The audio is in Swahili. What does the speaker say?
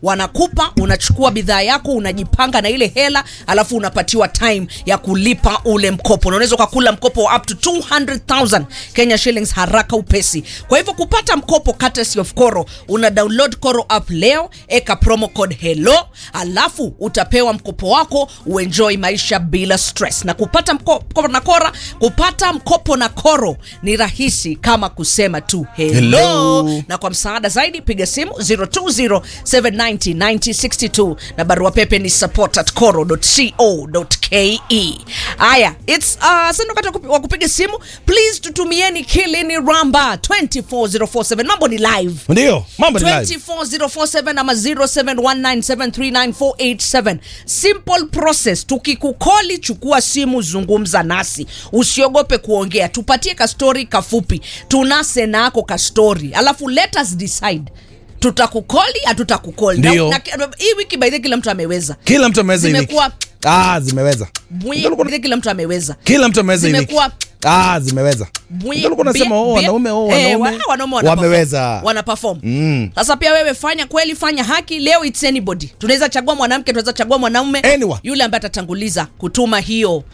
wanakupa unachukua bidhaa yako unajipanga na ile hela alafu unapatiwa time ya kulipa ule mkopo na unaweza ukakula mkopo wa up to 200000 kenya shillings haraka upesi kwa hivyo kupata mkopo courtesy of koro una download koro app leo eka promo code hello alafu utapewa mkopo wako uenjoy maisha bila stress na kupata mkopo na kora kupata mkopo na koro ni rahisi kama kusema tu hello, Hello. na kwa msaada zaidi piga simu 0207909062 na barua pepe ni support at coro.co.ke haya its uh, sasa wakati wa kupi- wa kupiga simu please tutumieni kilini ramba 24047 mambo ni live ndio mambo ni live 24047 ama 0719739487 simple process tukikukoli chukua simu zungumza nasi usiogope kuongea tupatie kastori kafupi tunase nako kastori alafu let us decide tutakukoli hatutakukoli Ndio. Na- na- hii wiki baidhi kila mtu ameweza kila mtu ameweza hii wiki. Zimekuwa- ah zimeweza Bwi- Ndio ulikuwa- baidhi kila mtu ameweza kila mtu ameweza hii wiki. Zimekuwa- ah zimeweza Bwi- Ndio ulikuwa unasema bia- oh bia- wanaume oh eh, wanaume wa- wanaume wana wameweza perform. wana perform Mm. sasa pia wewe fanya kweli fanya haki leo it's anybody tunaweza chagua mwanamke tunaweza chagua mwanaume Anyone. yule ambaye atatanguliza kutuma hiyo